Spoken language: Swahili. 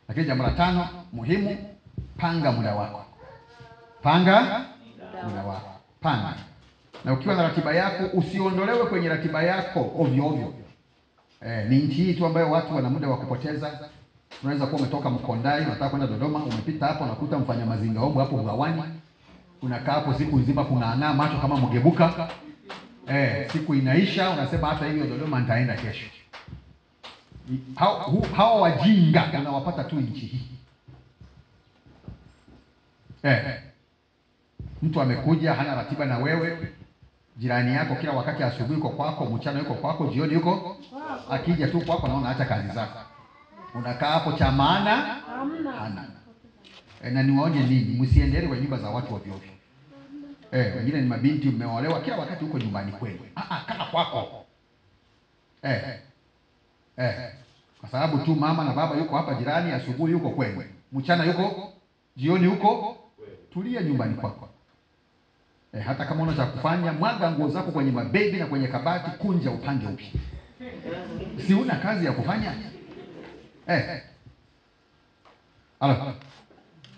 Lakini jambo la tano muhimu, panga muda wako, panga muda wako, panga. Na ukiwa na ratiba yako usiondolewe kwenye ratiba yako ovyo ovyo. Eh, ni nchi hii tu ambayo watu wana muda wa kupoteza. Unaweza kuwa umetoka Mkondai unataka kwenda Dodoma, umepita hapo unakuta mfanya mazinga ombo hapo Bwawani, unakaa hapo siku nzima kung'ang'aa macho kama mgebuka. Eh, siku inaisha unasema hata hiyo Dodoma nitaenda kesho. Hao hu- hawa wajinga unawapata tu nchi hii. Eh, mtu amekuja hana ratiba na wewe, jirani yako kila wakati, asubuhi yuko kwako, mchana yuko kwako, jioni yuko akija tu kwako, naona acha kazi zako, unakaa hapo, cha maana hana. E, na niwaonye nini, msiendelee kwa nyumba za watu ovyo ovyo. Eh, wengine ni mabinti mmeolewa, kila wakati huko nyumbani kwenu. Ah ah, kaa kwako. Eh. Eh. Kwa sababu tu mama na baba yuko hapa jirani, asubuhi yuko kwenu, mchana yuko, jioni yuko, tulia nyumbani kwako. Eh, hata kama una cha kufanya, mwaga nguo zako kwenye mabegi na kwenye kabati, kunja upange upya. Si una kazi ya kufanya? Eh. Alo.